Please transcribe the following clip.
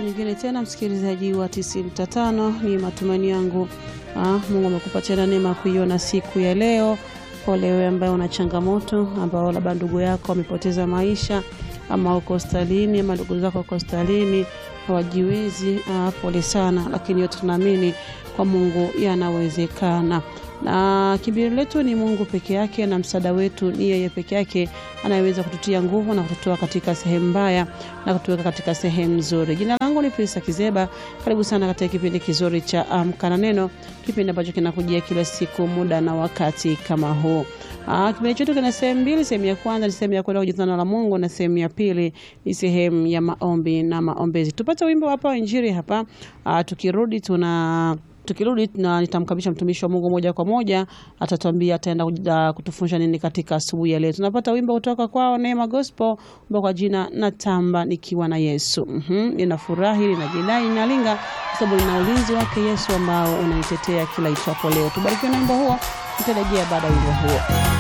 nyingine tena, msikilizaji wa 95, ni matumaini yangu ah, Mungu amekupa tena neema kuiona siku ya leo. Pole wewe ambaye una changamoto, ambao labda ndugu yako amepoteza maisha ama uko hospitalini ama ndugu zako uko hospitalini hawajiwezi. Ah, pole sana, lakini yote tunaamini kwa Mungu yanawezekana na kimbilio letu ni Mungu peke yake, na msaada wetu ni yeye peke yake anayeweza kututia nguvu na kututoa katika sehemu mbaya na kutuweka katika sehemu nzuri. Jina langu ni Prisa Kizeba. Karibu sana katika kipindi kizuri cha Amka na Neno, kipindi ambacho kinakujia kila siku muda na wakati kama huu. Ah, kipindi chetu kina sehemu mbili. Sehemu ya kwanza ni sehemu ya kwenda kujifunza neno la Mungu na sehemu ya pili ni sehemu ya maombi na maombezi. Tupate wimbo hapa wa Injili hapa. Ah, tukirudi tuna tukirudi na nitamkabisha mtumishi wa Mungu moja kwa moja, atatuambia ataenda uh, kutufundisha nini katika asubuhi ya leo. Tunapata wimbo kutoka kwao Neema Gospel, wimbo kwa jina natamba nikiwa na Yesu. Mhm, ninafurahi, ninajidai, ninalinga kwa sababu nina ulinzi wake Yesu ambao unanitetea kila itwapo leo. Tubarikiwe na wimbo huo, tutarejea baada ya wimbo huo.